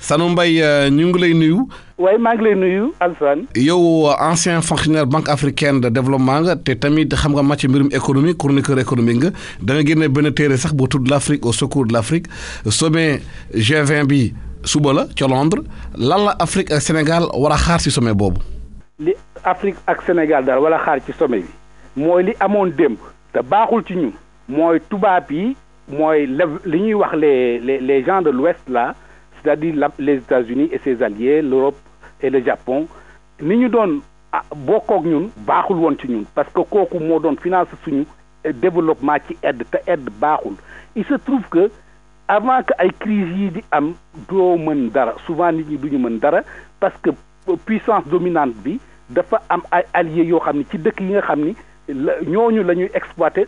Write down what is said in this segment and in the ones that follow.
Sanu Mbaye ñu ngi lay nuyu. waaye maa ngi lay nuyu Alassane. yow ancien fonctionnaire banque africaine de développement nga te tamit xam nga màcc mbirum économie chroniqueur économique nga da nga génne benn téere sax boo tudd l' Afrique au secours de l' Afrique sommet G20 bi suba la ca Londres lan la Afrique ak Sénégal war a xaar ci sommet boobu. li Afrique ak Sénégal daal wala xaar ci sommet bi mooy li amoon démb te baaxul ci ñun mooy tubaab yi mooy li ñuy wax les les les gens de l'Ouest là c'est-à-dire les États-Unis et ses alliés l'Europe et le Japon ni ñu doon bokkook ñun baaxul woon ci ñun parce que kooku moo doon finance suñu développement ci aide te aide baaxul il se trouve que avant que ay crise yi di am doo mën dara souvent nit ñi duñu mën dara parce que puissance dominante bi dafa am ay alliés yoo xam ni ci dëkk yi nga xam ni ñooñu la ñuy exploiter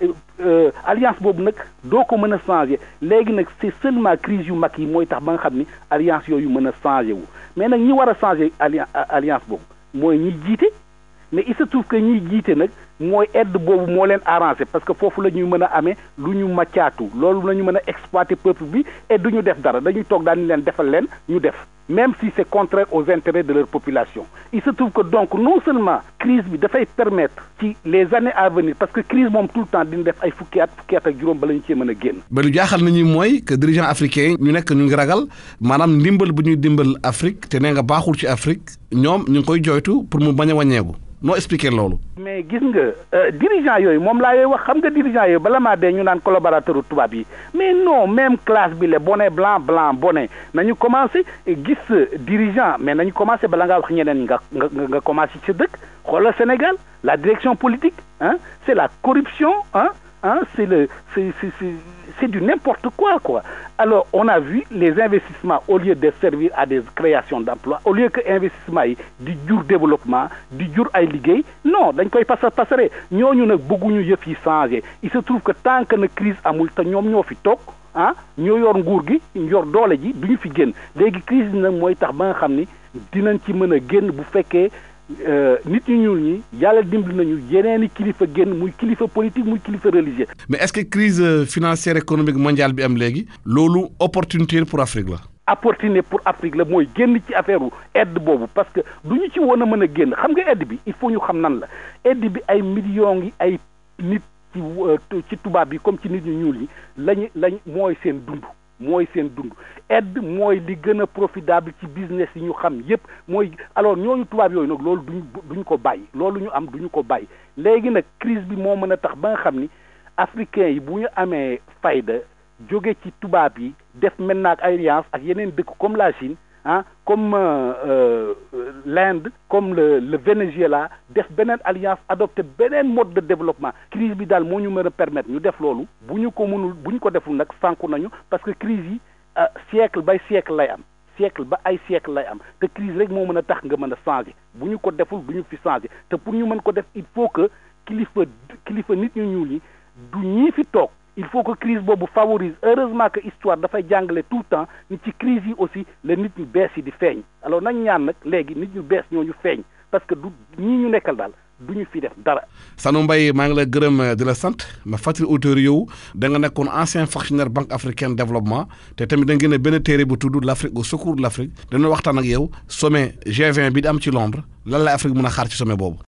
alliance boobu nag doo ko mën a changer léegi nag c'est seulement crise yu mag yi mooy tax ba nga xam ni alliance yooyu mën a changer wu mais nag ñi war a changer alliance boobu mooy ñiy jiite mais il se trouve que ñiy jiite nag mooy aide boobu moo leen arrangé parce que foofu la ñuy mën a amee lu ñu maccaatu loolu la ñu mën a exploiter peuple bi et du ñu def dara dañuy toog daal ni leen defal leen ñu def même si c'est contraire aux intérêts de leur population il se trouve que donc non seulement crise bi dafay permettre ci les années à venir parce que crise moom tout le temps dina def ay fukki at fukki at ak juróom bala ñu cee mën a génn. mais lu jaaxal nañu mooy que dirigeants africains ñu nekk ñu ngi ragal maanaam ndimbal bu ñuy dimbal Afrique te nee nga baaxul ci Afrique ñoom ñu ngi koy jooytu pour mu bañ a wàññeeku. noo expliquer loolu. mais gis nga dirigeant yooyu moom laa yooyu wax xam nga dirigeant yooyu bala maa dee ñu naan collaborateur tubaab yi mais non même classe bi le bonnet blanc blanc bonnet nañu commencé gis dirigeant mais nañu commencé bala ngaa wax ñeneen nga nga nga commencé ci dëkk xoolal Sénégal la direction politique ah c'est la corruption ah ah c'est le c'est c'est c'est du n'importe quoi quoi alors on a vu les investissements au lieu de servir à des créations d'emplois au lieu que investissement yi di jur développement di jur ay liggéey non dañ koy pasar pasare ñooñu nag bëgguñu yëf yi changer il se trouve que tant que na crise amul te ñoom ñoo fi toog ah ñoo yor nguur gi yor doole ji duñu fi génn léegi crise bi nag mooy tax ba nga xam ni dinañ ci mën a génn bu fekkee nit ñu ñuul ñi yàlla dimbali nañu yeneeni kilifa génn muy kilifa politique muy kilifa religieux. mais est-ce que crise financière économique mondiale bi am léegi loolu opportunité pour Afrique la. opportunité pour Afrique la mooy génn ci affaire aide boobu parce que du ñu ci woon a mën a génn xam nga aide bi il faut ñu xam nan la aide bi ay millions yi ay nit ci ci tubaab bi comme ci nit ñu ñuul yi lañu lañ mooy seen dund. mooy seen dund aide mooy li gën a profitable ci business yi ñu xam yépp mooy alors ñooñu tubaab yooyu nag loolu duñ duñ ko bàyyi loolu ñu am duñu ko bàyyi léegi nag crise bi moo mën a tax ba nga xam ni africains yi bu ñu amee fayda jóge ci tubaab yi def maintenant ak alliance ak yeneen dëkk comme la Chine ah comme euh, l'Inde comme le le Venezuela def beneen alliance adopté beneen mode de développement crise bi daal moo ñu mën a permettre ñu def loolu bu ñu ko mënul bu ñu ko deful nag sànku nañu parce que crise yi siècle bay siècle lay am siècle ba ay siècle lay am te crise rek moo mën a tax nga mën a changer bu ñu ko deful du ñu fi changer te pour ñu mën ko def il faut que kilifa kilifa nit ñu ñuul yi du ñii fi toog il faut que crise boobu favorise heureusement que histoire dafay jàngale tout le temps ni ci crise yi aussi la nit ñu bees yi di feeñ alors nañ ñaan nag léegi nit ñu bees ñooñu feeñ parce que du ñii ñu nekkal daal du ñu fi def dara. Sanu Mbaye maa ngi la gërëm di la sant ma fàttali auditeurs yow da nga nekkoon ancien fonctionnaire banque africaine développement te tamit da ngeen benn téere bu tudd l' Afrique au secours de l' Afrique dana waxtaan ak yow sommet G20 bi di am ci Londres lan la Afrique mën a xaar ci sommet boobu.